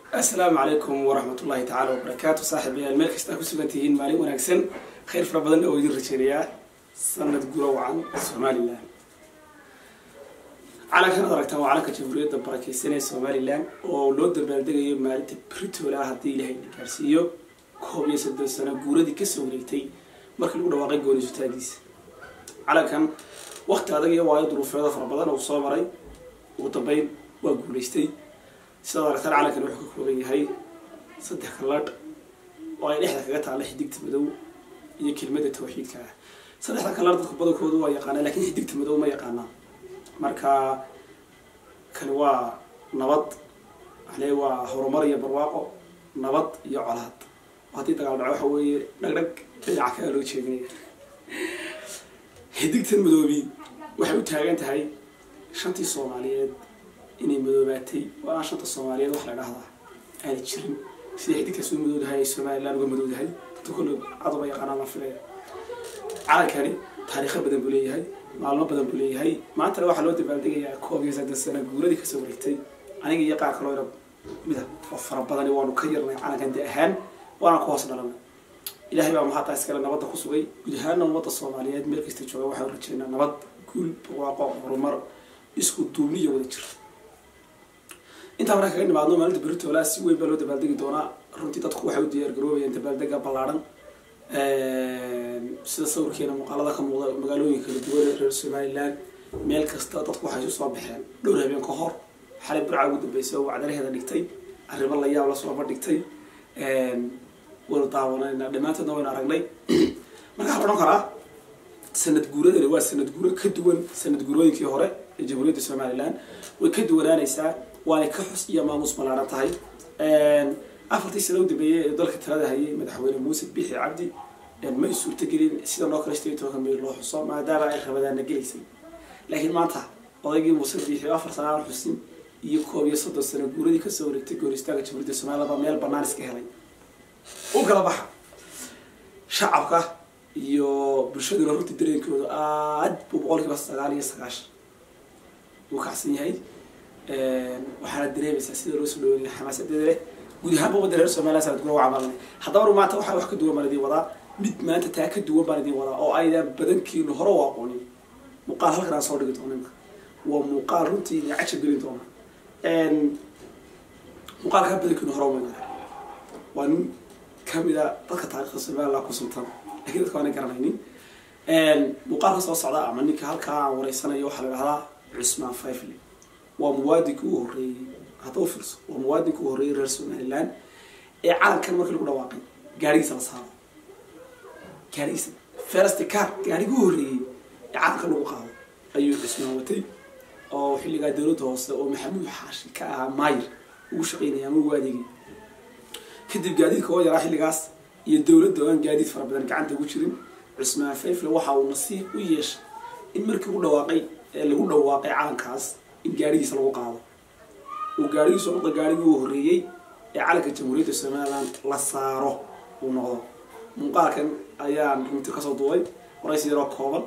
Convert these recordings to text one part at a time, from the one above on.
assalaamu calaykum waraxmat ullahi tacaala wabarakaatu saaxiibayaal meel kasta ku sugan tihiin maalin wanaagsan khayr fara badan oo idin rajeynayaa sanad guro wacan somalilan calankan ad aragtaan waa calanka jamhuuriyadda barakeysan ee somalilan oo loo dabaaldegayo maalinta britola ah haddii ilahay na gaarsiiyo koob iyo soddon sano guuradii kasoo wareegtay markii lagu dhawaaqay goonisutaagiisa calankan wakti adag iyo waayo duruufeeda fara badan oo soo maray ugu dambeyn waa guulaystay sidaad aragtaan calankan wuxuu ka kooban yahay saddex kalladh oo ay dhexda kaga taalla xidigta madow iyo kelmadda tawxiidka ah saddexda kalladh dadku badankoodu waa yaqaanaa lakiin xidigta madow ma yaqaanaa marka kani waa nabad waxle waa horumar iyo barwaaqo nabad iyo colaad haddii dagaal dhaco waxa weeye dhagdhag dhinaca kaga loo jeedinaya xidigtan madoobi waxay u taagan tahay shantii soomaaliyeed inay madoobaatay oo aan shanta soomaaliyeed wax la dhahdaa aana jirin sida xidigtaas u madowdahay ay somalilan uga madowdahay dadka kolle cadoba yaqaanaa la filaya calankani taariikho badan buu leeyahay maalmo badan buu leeyahay maantana waxaa loo dabaaldegayaa koob iyo saddex sano guuradii kasoo wareegtay aniga iyo qaar kaloo ina mida oo fara badani waanu ka yarnay calankan de ahaan waana ku hoos dhalanay ilahay baa mahadtaa iskale nabadda ku sugay guud ahaana ummadda soomaaliyeed meel kasta jooga waxaan rajeynaa nabad guul barwaaqo horumar isku duubni iyo wada jir intaa markaa kaga nimaadno maalinta beritola si weyn baa loo dabaaldegi doonaa runtii dadku waxay u diyaar garoobayaan dabaaldega ballaadhan sida sawirkeena muuqaalada ka muuqda magaalooyin kala duwan ee reer somalilan meel kasta dadku waxay isu soo baxeen dhowr habeen ka hor xalay burca ugu dambeysay oo wacdaraheeda dhigtay arrimo la yaab la sooba dhigtay waynu daawanayna dhammaantoodna waynu aragnay marka waxaa la odhan karaa sanad guuradani waa sanad guuro ka duwan sanad guurooyinkii hore ee jamhuuriyadda somalilan way ka duwanaanaysaa waanay ka xus iyo maamuus ballaaran tahay afartii sano u dambeeyey ee dalka talada hayay madaxweyne muuse biixi cabdi may suurtagelin sida noo kale sideed tobanka meel loo xuso maadaama ay rabadaana gelaysay laakiin maanta odaygii muuse biixi oo afar sana aan xusin iyo koob iyo soddon sano guuradii kasoo wareegtay gooristaanka jamhuuriyadda somaliland baa meel banaan iska helay u kala baxa shacabka iyo bulshaduna runtii dareenkooda aad buu boqolkiiba sagaal iyo sagaashan uu kacsan yahay waxaana dareemaysaa sida loo soo dhaweynaya xamaasadeeda leh guud ahaanba wadda reer somaliland sanad gura waa maalinay haddaba maanta waxaa wax ka duwan baan idin wadaa mid maanta taa ka duwan baan idin wadaa oo aydan badankiinu hore u aqoonin muuqaal halkan aan soo dhigi doono imka waa muuqaal runtii idin cajab gelin doona muuqaalkaa badankiinu hore uma waa nin kamida dadka taarikhda somaliland ku suntan lakiin dadka waana garanaynin muuqaalka soo socda ama ninka halkaa aan wareysanayo waxaa la dhahdaa cusmaan fifle waa muwaadinka u horreeyey hadda u fiirso waa muwaadinka u horreeyey reer somalilan ee calankan markii lagu dhawaaqay gaarigiisa la saaro gaarigiisa first car gaarigi u horreeyey ee calanka lagu qaado ayuu cusmaan watay oo xilligaa dowladda hoose oo maxamuud xaashi ka ahaa maayir ugu shaqeynaya ama ugu adeegay kadib gaadiidka oo yaraa xilligaas iyo dowladda oo aan gaadiid fara badan gacanta ugu jirin cusmaan fayfle waxa uu nasiib u yeeshay in markii ugu dhawaaqay ee lagu dhawaaqay calankaas in gaarigiisa lagu qaado uu gaarigiisu noqdo gaarigii uu horreeyey ee calanka jamhuuriyadda somaliland la saaro uu noqdo muuqaalkan ayaan runtii kasoo duubay waraysi yaroo kooban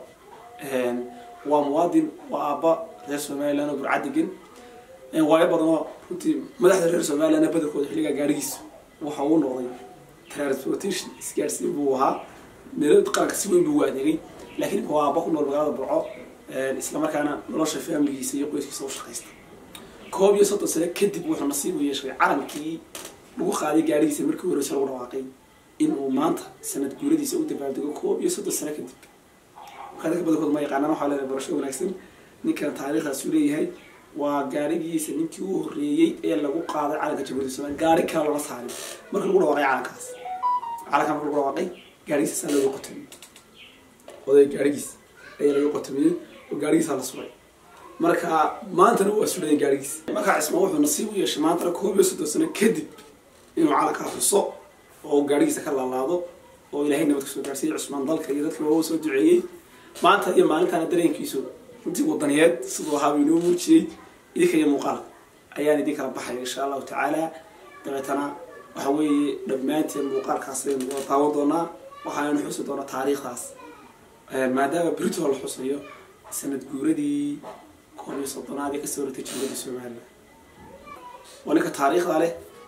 waa muwaadin waa aabba reer somaliland oo burca degan waayo badanoo runtii madaxda reer somaliland badarkooda xilligaa gaarigiisa waxa uu noqday transportation isgaarsiin buu ahaa meelo qaranka si weyn buu u adeegay laakiin waa aabba ku nool magaalada burco islamarkaana nolosha faamiligiisa iyo qoyskiisa u shaqaysta koob iyo soddon sano kadib wuxuu nasiib u yeeshay calankii lagu qaaday gaarigiisa markii horeyse lagu dhawaaqay in uu maanta sanad guuradiisa u dabaaldego koob iyo soddon sano kadib markaa dadka badankood ma yaqaanaan waxaa leedahay barasho wanaagsan ninkan taariikhdaas uu leeyahay waa gaarigiisa ninkii u horreeyey ee lagu qaaday calanka jamhuuriyadda somaliland gaari kale lama saarin markii lagu dhawaaqay calankaas calankaa markii lagu dhawaaqay gaarigiisa saa looga qotamiyey oday gaarigiisa ayaa laga qotamiyey oo gaarigiisaa la suray marka maantana waa sudhayan gaarigiisa markaa cismaan wuxuu nasiib u yeeshay maantana koob iyo soddon sano kadib inuu calankaa xuso oo gaarigiisa ka laalaado oo ilahay nabad kasoo gaarsiiyey cusmaan dalka iyo dadka waa soo duceeyey maanta iyo maalintaana dareenkiisu runtii wadaniyeed siduu ahaaba inoo muujiyey idinka iyo muuqaalka ayaan idin kala baxaya insha allahu tacaala dabeetana waxa weeye dhammaanteen muuqaalkaas aynu wada daawan doonaa waxaanu xusi doonaa taariikhdaas maadaama britol la xusayo sanad guuradii koob iyo soddonaad ee kasoo waratay jamhuuriyadda somaliland waa ninka taariikhda leh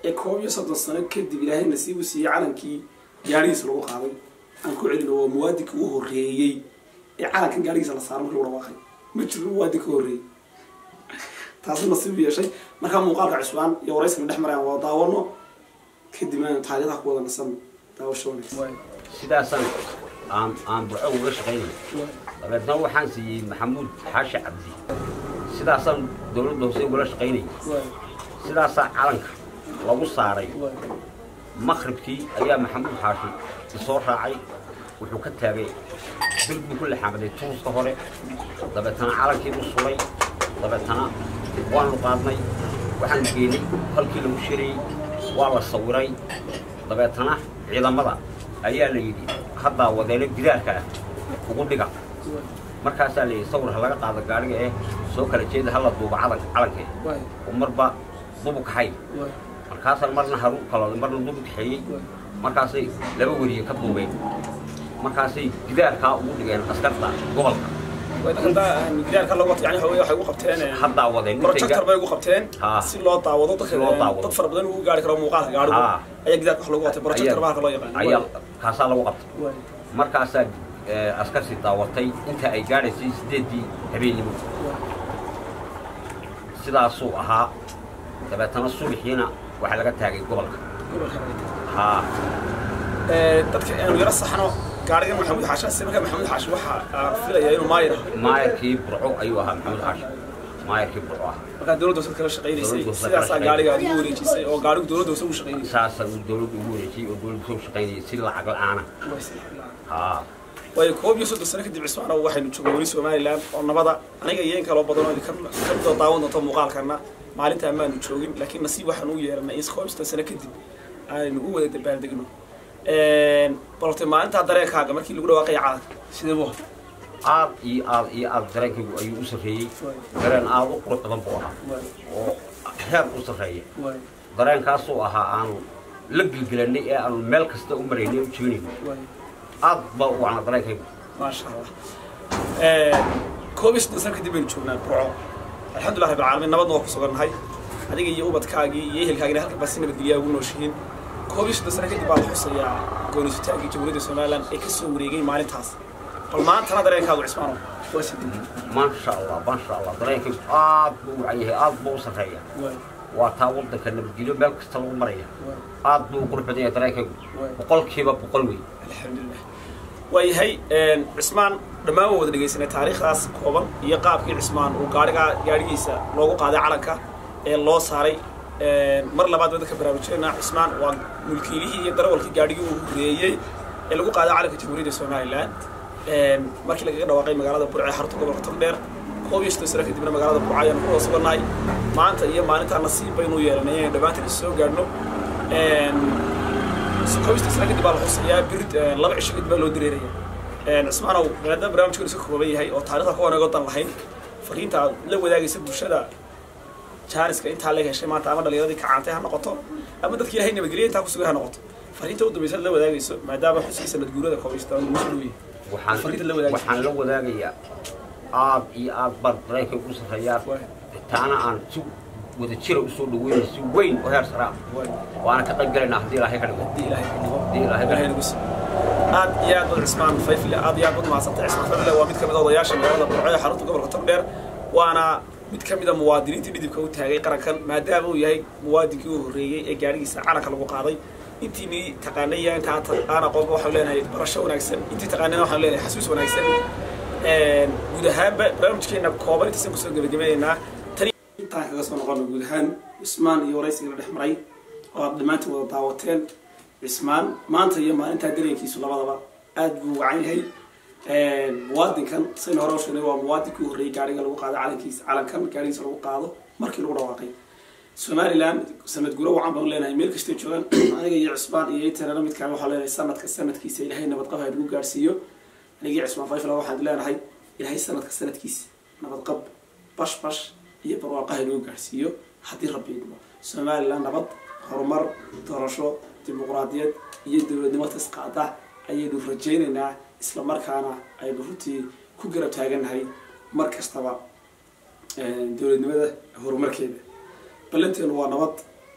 ee koob iyo soddon sano kadib ilaahay nasiibu siiyey calankii gaadhigiisa lagu qaaday aan ku celino waa muwaadinka ugu horreeyey ee calankan gaadhigiisa la saaro markii lagu dhawaaqay ma jiro muwaadinka horreeyey taasi nasiib yeeshay markaa muuqaalka cusbaan iyo waraysiga dhex marayaan waa daawano kadib aanu taariikhda ku wada nasan daawasho wanaagsan sidaasaan aan aan burco uga shaqaynay dabeetna waxaan siiyey maxamuud xaashi cabdi sidaasaan dowladda hoose ugala shaqaynay sidaasaa calanka lagu saaray maqribkii ayaa maxamuud xaashi isoo raacay wuxuu ka taagay bir buu ku laxaamaday tuuska hore dabeetana calankii u sulay dabeetana waanu qaadnay waxaan geynay halkii lagu shirayey waa la sawiray dabeetana ciidamada ayaa la yidhi haddaa wadeelo gidaarka ah ugu dhiga markaasaa la yidhi sawir ha laga qaado gaadhiga eh soo kala jeeda hala duuba calan calankee oo marba dubu kaxay markaasaan marna haru kalooday marna dubu kaxeeyey markaasay laba weriye ka duubeen markaasay gidaarkaa ugu dhigeen askarta gobolka gidaarka lagu yani waxay ugu qabteen haddaa wadeen projector bay ugu qabteen Ha. si loo daawado dadka Si loo daawado. dad fara badan ugu gaari karo muuqaalka gaadhigu Ha. ayaa gidaarka wax lagu qabtay projector Ayaa- bahalka loo yaqaan ayaa kaasaa lagu qabtay markaasaa eh, askarsi daawatay inta ay gaadhaysay sideeddii habeennimo sidaasuu ahaa dabeetana subaxiina waxaa laga taagay gobolka haa dadka aanu yaro saxno gaadhigan maxamuud xaashi ase markaa maxamuud xaashi waxa aan filayaa inuu maayir ah maayarkii burco ayuu ahaa maxamuud xaashi maayarkii burco ah markaa dowladda hoose kala shaqaynaysay Dowladda hoose kala sidaasaa shaqaynay. gaadhiga ugu wareejisay oo gaadhigu dowladda hoose ugu shaqaynayay saasaa uu dowladda ugu wareejiyey oo dowladda soo shaqaynayay si lacag la-aana haa waayo koob iyo soddon sano kadib cismaana waxaynu joognay weli somalilan oo nabada aniga iyo in kaloo badan oo idinka ka midoo daawan doonto muuqaalkana maalintaa maanu joogin laakiin nasiib waxaan u yeeranay in koob iyo soddon sano kadib aynu u wada dabaaldegno balorte maalintaa dareenkaaga markii lagu dhawaaqaya calanka sidee buu ahaa aad iyo aad iyo aad dareenkaygu ayuu u sarreeyey dareen aad u qurux badan buu ahaa oo heer u sarreeya dareenkaasuu ahaa aanu la gilgilanay ee aanu meel kasta u maraynay u jegnayno aad baa u wacna dareenkaygu maasha allah koob iyo soddon sano kadib baynu joognaa burco alxamdulillah rabbil caalamiin nabadna waa ku sugannahay adiga iyo ubadkaagii iyo ehelkaagina halkan baa si nabadgelyaa ugu nooshihiin koob iyo soddon sano kadib baa la xusayaa goonisitaankii jamhuuriyadda somalilan ee ka soo wareegay maalintaas bal maantana dareenkaagu cismaano waa sidii maasha allah maasha allah dareenkaygu aad buu u wacan yahay aad buu u sarreeya waa taa waddanka nabadgelyo meel kasta lagu maraya aad buu u qurux badan yahay dareenkaygu boqolkiiba boqol wey alxamdulilah waayahay cismaan dhammaan waa wada dhegaysanay taariikhdaas kooban iyo qaabkii cismaan uu gaarigaa gaadhigiisa loogu qaaday calanka ee loo saaray mar labaad waddanka baraarujinayna cismaan waa mulkiilihii iyo darawalkii gaadhigii uu horeeyey ee lagu qaaday calanka jamhuuriyadda somalilan markii lagaga dhawaaqay magaalada burce ee xarunta gobolka togdheer koob iyo soddon sano kadibna magaalada burco ayaanu ku wada sugannahay maanta iyo maalintaa nasiib baynu yeelanay inaynu dhammaantiin is soo gaadhno koob sano kadib baa la xusayaa birid laba cisho kadib baa loo dareeraya cismaanow maadaama barnaamijkan iska kooban yahay oo taarikhda kuwan eego dan lahayn fariinta aad la wadaagaysa bulshada jaaniska intaa la heshay maanta ama dhalinyaradii kacaantay ha noqoto ama dadkii ilahay nabadgelya intaa kusugay ha noqoto fariinta u dambaysa aad la wadaagayso maadaama xuskii sanad guurada koob iyo soddon lagu soo dhoweeyey waxaan Fariinta la wadaagaysa. waxaan la wadaagayaa aad iyo aad baan dareenkaygu u sarreeyaa taana aan si wada jira usoo dhaweynay si weyn oo heer sare ah waana ka qayb galaynaa haddii ilaahay ka dhigo haddii ilaahay ka dhigo haddii ilaahay ka ilaahay dhigo nagu sii aad iyo aad bad cismaan fayfile aad iyo aad bad mahadsantay cismaan fayfile waa mid ka mid a odayaasha magaalada burco ee xarunta gobolka togdheer waana mid ka mid a muwaadiniintii dhidibka u taagay qarankan maadaama uu yahay muwaadinkii u horreeyey ee gaadhigiisa calanka lagu qaaday intiinii taqaanay iyo inta aan aqoonba waxaan leenahay barasho wanaagsan intii taqaanayna waxaan leenahay xasuus wanaagsan guud ahaanba barnaamijkeena kooban intaasaan kusoo gebagabaynaynaa tani intaan kaga soo noqono guud ahaan cismaan iyo waraysiga la dhex maray oo aad dhammaantiin wada daawateen cismaan maanta iyo maalintaa dareenkiisu labadaba aad buu wacan yahay muwaadinkan sayna hore u sheegnay waa muwaadinkii u horreeyey gaariga lagu qaado calankiisa calankan gaarigiisa lagu qaado markii lagu dhawaaqay somaliland sanad guro wacan baan leenahay meel kastay joogaan aniga iyo cismaan iyo itanana midkaan waxaa leenahay sanadka sanadkiisa ilaahay nabadqab ha nagu gaarsiiyo aniga iyo cismaan fayfala waxaan leenahay ilaahay sanadka sanadkiisa nabadqab bash bash iyo barwaaqo ha nagu gaarsiiyo haddii rabbi idmo somaliland nabad horumar doorasho dimuqraadiyad iyo dowladnimo tasqaada ayaynu rajaynaynaa isla markaana aynu runtii ku garab taagannahay mar kastaba dowladnimada horumarkeeda ballanteenu waa nabad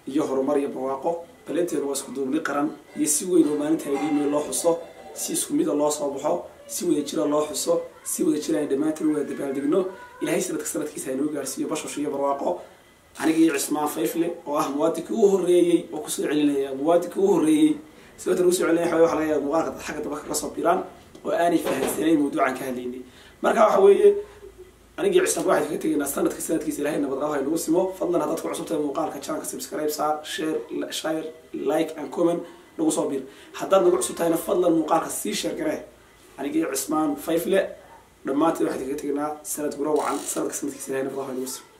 iyo horumar iyo barwaaqo balanteenu waa isku duubni qaran iyo si weyn oo maalinta idhiimay loo xuso si isku mida loo soo baxo si wada jira loo xuso si wada jira ay dhammaantiin u wada dabaaldegno ilaahay sanadka sanadkiisa aynoo gaarsiiyo bashash iyo barwaaqo aniga iyo cismaan fayfle oo ah muwaadinkii u horreeyey oo kusoo celinaya muwaadinkii u horreeyey sababta lagu soo celinaya waxa laga yaaba muuqaalka dad xagga daba kaga soo biraan oo aanay fahansanayn mawduucan ka hadlaynay marka waxa weeye anigii cismaan waxaan kaga tegaynaa sanadka sanadkiisa ilaahay nabad qabo haynagu simo fadlan haddaad ku cusubtahay muuqaalka channelka subscribe saar share share like and comment nagu soo bir haddaad nagu cusub tahayna fadlan muuqaalka sii share garee anigii cismaan fayfle dhammaanteed waxaan kaga tegaynaa sanad gura wacan sanadka sanadkiisa ilaahay nabad qabo haynagu simo